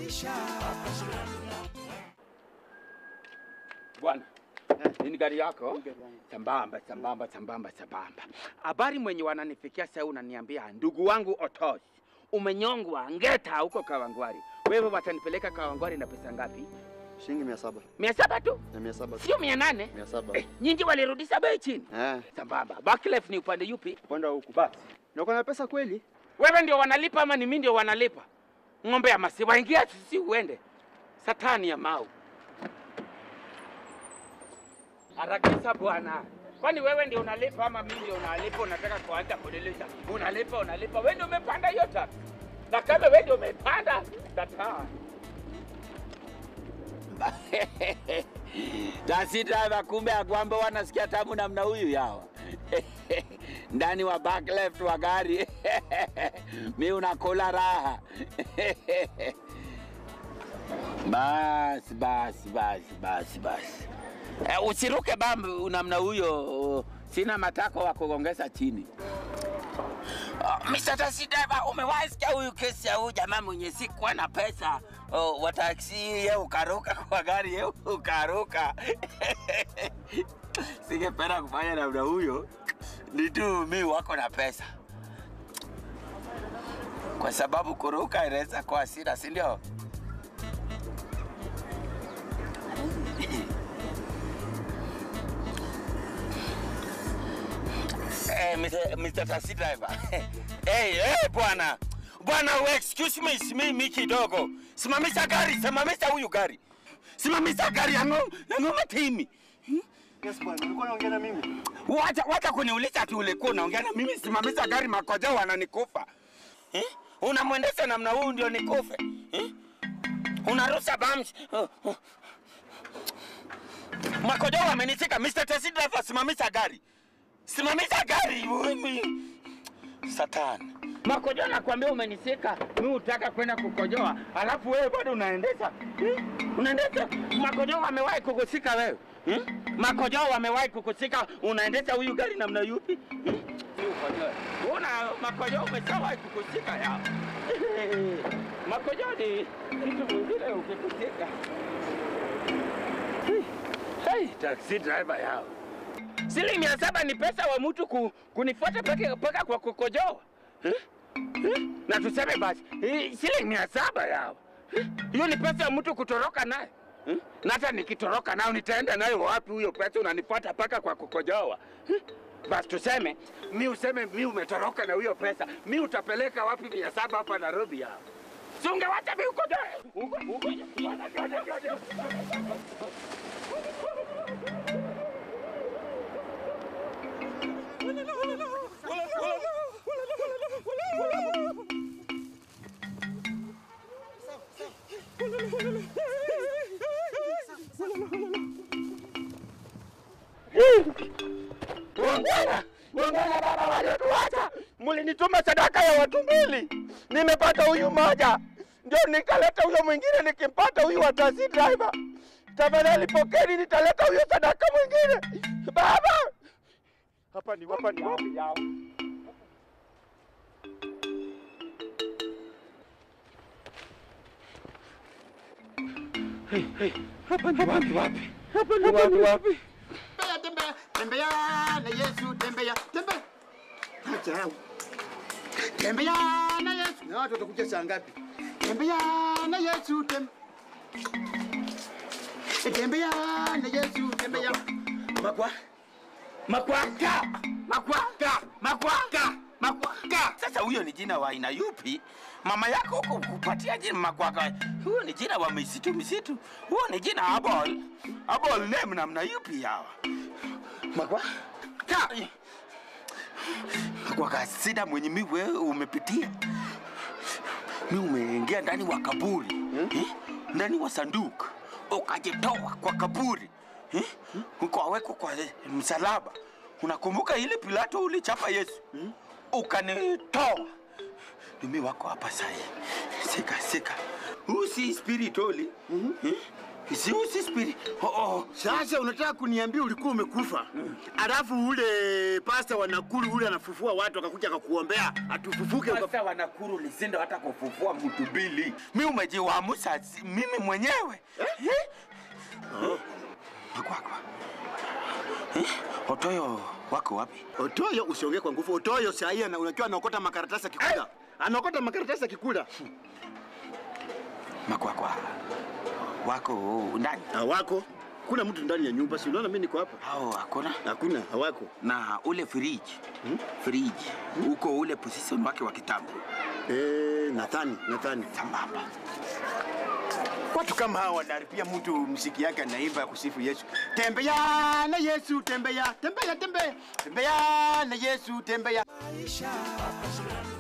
maisha. Bwana, nini gari yako? Sambamba, sambamba, sambamba, sambamba. Habari mwenye wananifikia sasa unaniambia ndugu wangu Otos, umenyongwa ngeta huko Kawangwari. Wewe watanipeleka Kawangwari na pesa ngapi? Shilingi mia saba. Mia saba tu, Ya mia saba. sio mia nane. Mia saba. Eh, nyinyi walirudisha bei chini. Eh, Sambamba. Barclays ni upande yupi? upande wa huku. Basi. Na uko na pesa kweli? Wewe ndio wanalipa ama ni mimi ndio wanalipa? Ng'ombe ya maziwa, ingia sisi uende. Satani ya mau. Harakisha bwana. Kwani wewe ndio unalipa ama mimi ndio unalipa? Unataka kuanza kunilisha. Unalipa, unalipa. Wewe ndio umepanda hiyo tax. Na kama wewe ndio umepanda, kataa. Taxi driver kumbe akwamba wanasikia tamu namna huyu yawa ndani wa back left wa gari mi unakula raha basi basi basi basi basi eh, usiruke bambu namna huyo sina matako wa kugongeza chini Uh, Mr. Taxi driver, umewahi sikia huyu kesi ya huyu jamaa mwenye sikuwa na pesa oh, wa taksi ye ukaruka kwa gari ye ukaruka. Singependa kufanya namna huyo, ni tu mi wako na pesa, kwa sababu kuruka inaweza kuwa hasira, si ndio? Eh, Mr. Mr. Taxi driver. hey, hey, bwana. Bwana, we excuse me, simimi kidogo. Simamisha gari, simamisha huyu gari. Simamisha gari yangu, yangu matimi. Yes bwana, ulikuwa unaongea na mimi? Wacha wacha kuniuliza tu ulikuwa unaongea na mimi, simamisha gari, makoja wananikufa. Eh? Unamwendesha namna huu ndio nikufe. Eh? Unarusa bams. Oh, oh. Makoja wamenishika, Mr. Taxi driver, simamisha gari. Simamisha gari mimi. Satan. Makojoa nakwambia umenisika, mimi utaka kwenda kukojoa, alafu wewe bado unaendesha hmm? Unaendesha. Makojoa wamewahi kukusika wewe hmm? Makojoa wamewahi kukusika, unaendesha huyu gari namna yupi hmm? Si ukojoe. Una makojoa umeshawahi kukusika ya makojoa ni kitu mwingine ukikusika. Hey, taxi driver yao Shilingi mia saba ni pesa wa mtu ku, kunifuata peke mpaka kwa kukojoa eh? Eh? Na tuseme basi eh, shilingi mia saba yao Eh? hiyo ni pesa ya mtu kutoroka nayo eh? Na hata nikitoroka nayo nitaenda nayo wapi? Huyo pesa unanifuata mpaka kwa kukojoa eh? Basi tuseme mi useme mi umetoroka na huyo pesa, mi utapeleka wapi mia saba hapa Nairobi yao? Si ungewacha mi ukojoe Uko- uko- Wangwana, wangwana baba waliotuacha, mlinituma sadaka ya watu mbili, nimepata huyu mmoja, ndio nikaleta huyo mwingine, nikimpata huyu wa taxi driver. Tafadhali pokeni, nitaleta huyo sadaka mwingine. Baba, hapa ni hapa ni wapi yao? Hey, hey, hapa ni wapi wapi? Hapa ni wapi wapi? Tembea, tembea, tembea na Yesu, tembea, tembea. Acha hao. Tembea na Yesu. Na watu watakuja saa ngapi? Tembea na Yesu, tem. Tembea na Yesu, tembea. Makwa. Makwaka. Makwaka. Makwaka. Makwaka. Sasa huyo ni jina wa aina yupi? Mama yako huko kupatia jina Makwaka. Huyo ni jina wa misitu misitu. Huyo ni jina Abol. Abol name namna yupi yawa? Makwaka. Makwaka sida mwenye mi wewe umepitia. Mi umeingia ndani wa kaburi. Eh? Ndani wa sanduku. Ukajitoa kwa kaburi. Eh? Ukawekwa kwa msalaba. Unakumbuka ile Pilato ulichapa Yesu? Ukanitoa. Mimi wako hapa sahi. Sika sika. Huu si spirituali. Eh? Siusi spirit. Oh, oh. Sasa unataka kuniambia ulikuwa umekufa, alafu ule pasta wa Nakuru ule anafufua watu akakuja akakuombea atufufuke uka... Sasa wanakuru lisindo hata kufufua mtu bili. Mimi umejiwamusa si- mimi mwenyewe. Eh? Makwakwa. Eh? Otoyo wako wapi? Otoyo usiongee kwa nguvu. Otoyo saa hii ana- unajua anaokota makaratasi akikula, anaokota makaratasi akikula. Makwakwa. Wako ndani. Hawako, kuna mtu ndani ya nyumba, si unaona mimi niko hapa? Hao hakuna. Hakuna, hawako. Na ule fridge. Hmm? Fridge. Uko ule position wake wa kitambo. Eh, nadhani nadhani Sambamba. watu kama hawa wanaharibia mtu msiki yake anaimba ya kusifu Yesu. Tembea na Yesu, tembea, tembea, tembea, tembea na Yesu, tembea. maisha